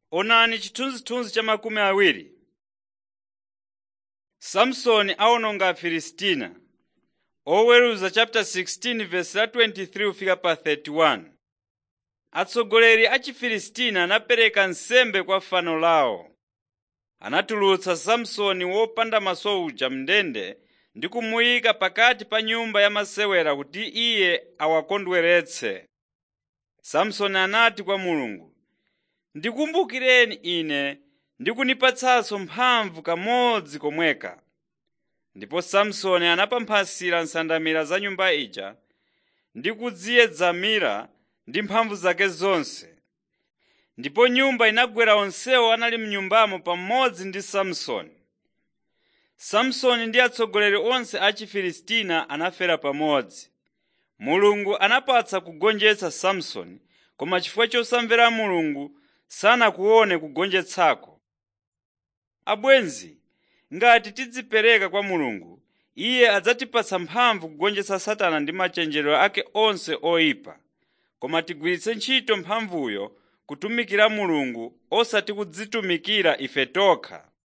Onani chithunzithunzi cha makumi awiri. Samsoni awononga Afilistina. Oweruza chapter 16 verse la 23 kufika pa 31. Atsogoleri a Chifilistina anapereka nsembe kwa fano lawo. Anatulutsa Samsoni wopanda maso uja mndende ndi kumuyika pakati pa nyumba ya masewera kuti iye awakondweretse. Samsoni anati kwa Mulungu, “Ndikumbukireni ine ndi kunipatsanso mphamvu kamodzi komweka.” Ndipo Samsoni anapamphasira nsandamira za nyumba ija ndi kudziyedzamira ndi mphamvu zake zonse. Ndipo nyumba inagwera onsewo anali m'nyumbamo pamodzi ndi Samsoni. Samsoni ndi atsogoleri onse a Chifilistina anafera pamodzi. Mulungu anapatsa kugonjetsa Samsoni, koma chifukwa chosamvera Mulungu sanakuone kugonjetsako. Abwenzi, ngati tidzipereka kwa Mulungu, Iye adzatipatsa mphamvu kugonjetsa Satana ndi machenjerero ake onse oyipa. Koma tigwiritse ntchito mphamvuyo kutumikira Mulungu osati kudzitumikira ife tokha.